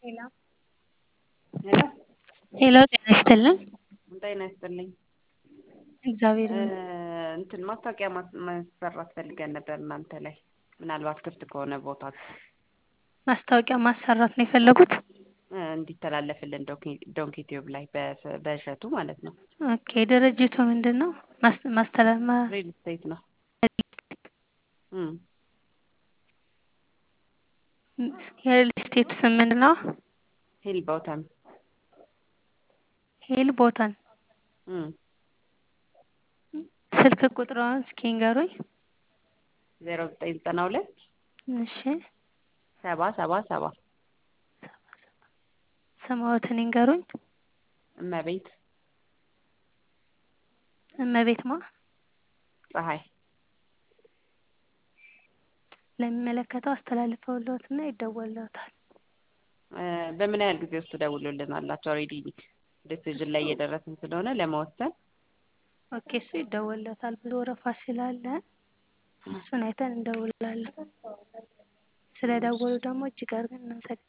ሄሎ ሄሎ ሄሎ ጤና ይስጥልን። ጤና ይስጥልኝ። እግዚአብሔር እ ይመስገን። እንትን ማስታወቂያ ማስ- ማሰራት ፈልገን ነበር እናንተ ላይ ምናልባት ክፍት ከሆነ ቦታ ማስታወቂያ ማሰራት ነው የፈለጉት? እ እንዲተላለፍልን ዶንኪ- ዶንኪ ቲዩብ ላይ በ- በእሸቱ ማለት ነው። ኦኬ ድርጅቱ ምንድን ነው? ማስ- ማስተላ- ማ- ሪል ስቴት ነው። እም የሪል ስቴት ስም ምንድን ነው? ሂል ቦተም ሄል ቦታን እም ስልክ ቁጥሯን እስኪ ንገሩኝ። ዜሮ ዘጠኝ ዘጠና ሁለት እሺ ሰባ ሰባ ሰባ ስምዎትን ይንገሩኝ። እመቤት እመቤት ማ ፀሐይ ለሚመለከተው አስተላልፈውልዎትና ይደወልልዎታል። እ በምን ያህል ጊዜ ውስጥ ትደውሉልናላችሁ? ኦልሬዲ ዲሲዥን ላይ እየደረስን ስለሆነ ለመወሰን ኦኬ እሱ ይደወልልዎታል። ብዙ ወረፋ ስላለ እሱን አይተን እንደውላለን። ስለደወሉ ደግሞ እጅግ አድርገን እናመሰግናለን።